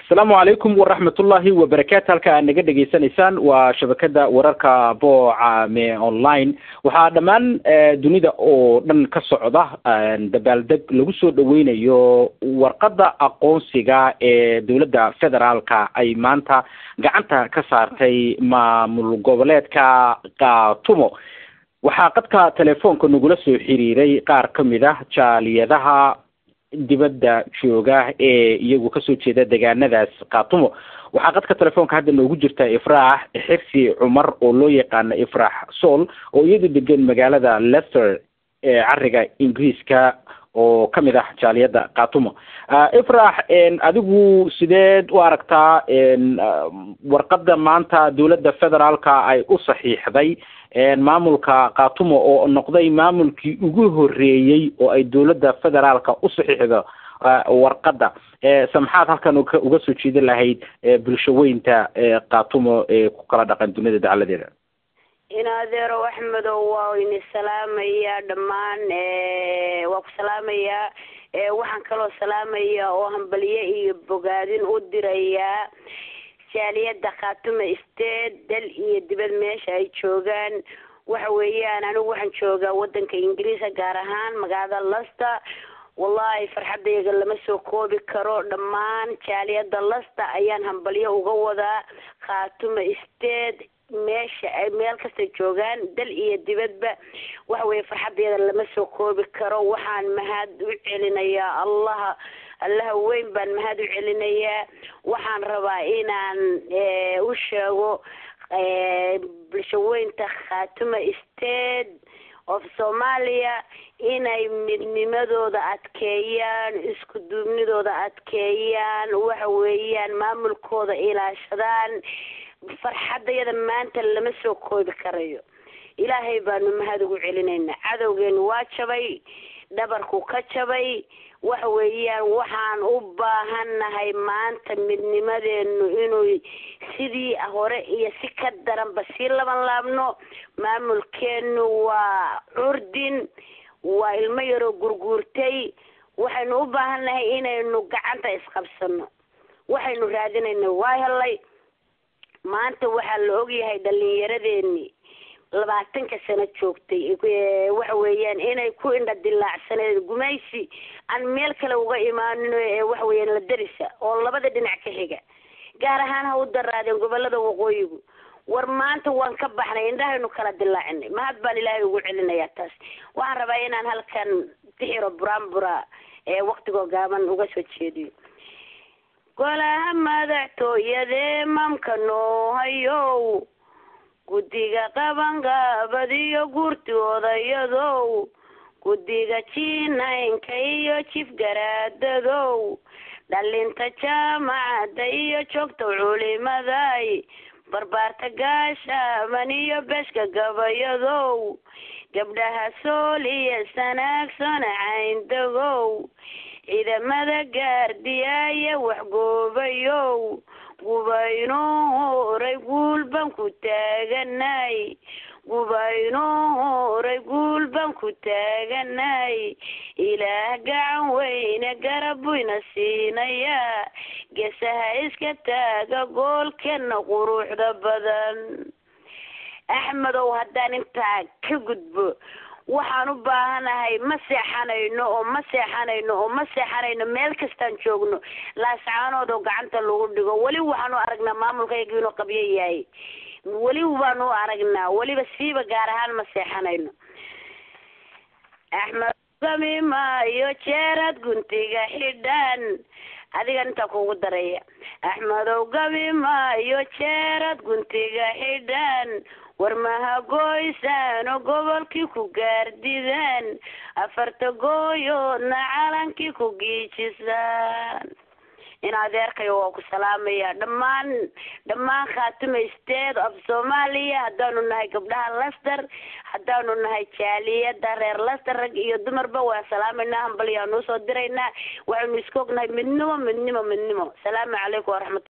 asalaamu calaykum waraxmatullaahi wabarakaatu halka aad naga dhegaysanaysaan waa shabakada wararka boocame online waxaa dhammaan dunida oo dhan ka socda dabaaldeg lagu soo dhaweynayo warqadda aqoonsiga ee dowladda federaalka ay maanta gacanta ka saartay maamul goboleedka katumo waxaa qadka telefoonka nagula soo xiriiray qaar ka mid ah jaaliyadaha dibadda jooga ee iyagu kasoo jeeda deegaanadaas katumo waxaa qadka telefoonka hadda noogu jirta ifraax xirsi cumar oo loo yaqaano ifraax sool oo iyadu degan magaalada lester ee cariga ingiriiska oo kamid ah jaaliyadda katumo ifraax adigu sideed u aragtaa warqadda maanta dowladda federaalka ay u saxiixday maamulka katumo oo noqday maamulkii ugu horeeyey oo ay dowladda federaalka u saxiixdo warqadda samxaad halkan uga soo jeedin lahayd bulsho weynta katumo ee ku kala dhaqan dunida dacaladeeda in adeerow axmedow waa ini salaamayaa dhammaan waa ku salaamayaa waxaan kaloo salaamayaa oo hambaliye iyo bogaadin u dirayaa jaaliyadda khaatume state dal iyo dibad meesha ay joogaan waxa weeyaan anigu waxaan joogaa wadanka ingiriiska gaar ahaan magaalada lasta wallahi farxadayga lama soo koobi karo dhammaan jaaliyadda lasta ayaan hambalyo uga wadaa khaatume state meesha ay meel kasta joogaan dal iyo dibadba waxa weeye farxadeeda lama soo koobi karo waxaan mahad u celinayaa allaha allaha weyn baan mahad u celinayaa waxaan rabaa inaan u sheego bulshaweynta khaatume state of soomaaliya inay midnimadooda adkeeyaan isku duubnidooda adkeeyaan waxa weeyaan maamulkooda ilaashadaan farxadayada maanta lama soo koobi karayo ilaahay baanu mahad ugu celinaynaa cadowgeenu waa jabay dhabarku ka jabay waxa weeyaan waxaan u baahannahay maanta midnimadeenu inuu sidii hore iyo si ka daranba sii laban laabno maamulkeenu waa curdin waa ilmo yaroo gurguurtay waxaynu u baahannahay inaynu gacanta isqabsano waxaynu raadinayna waa helay maanta waxaa la ogyahay dhalinyaradeeni labaatanka sano joogtay waxa weeyaan inay ku indha dilaacsaneed gumaysi aan meel kale uga imaanin waxa weeyaan la darisa oo labada dhinac ka xiga gaar ahaan ha u daraadeen gobolada waqooyigu war maanta waan ka baxnay indhahaynu kala dilaacinay mahad baan ilaahay ugu celinayaa taas waxaan rabaa inaan halkan tixiro buraanbura ee waktigoo gaaban uga soo jeediyo golaha madaxtooyadee mamka noo hayow guddiga qabangaabad iyo guurti odayadow guddiga jiinaynka iyo jif garaadadow dhalinta jaamacadda iyo joogta culimaday barbaarta gaashaaban iyo beshka gabayadow gabdhaha sool iyo sanaagsoona cayndagow ciidamada gaardiyaaye waxgoobayow gubaynuu horay guul baan ku taaganay gubaynuu horay guul baan ku taaganay ilaah gacan weyne garab buyna siinayaa geesaha iska taaga goolkeena quruxda badan axmedow haddaan intaa ka gudbo waxaan u baahanahay ma seexanayno oo ma seexanayno oo ma seexanayno meel kastaan joogno laascaanood oo gacanta lagu dhigo weli waxaan u aragnaa maamulkayga inuu qabyo yahay weli baanu u aragnaa weliba siiba gaar ahaan ma seexanayno axmed gami maayo jeerad guntiga xidhan adigan intaa kugu daraya axmedow gabi maayo jeerad guntiga xidhan war mahagoysaano gobolkii ku gaardidaan afarta gooyoodna calankii ku giijisaan in adeerkayo waa ku salaamaya dhammaan dhammaan khaatume state of soomaaliya haddaanu nahay gabdhaha lester haddaanu nahay jaaliyada reer lester rag iyo dumarba waan salaamaynaa hambalyaanu usoo diraynaa waxaynu iska ognahay midnimo midnimo midnimo salaamu calaykum waraxmat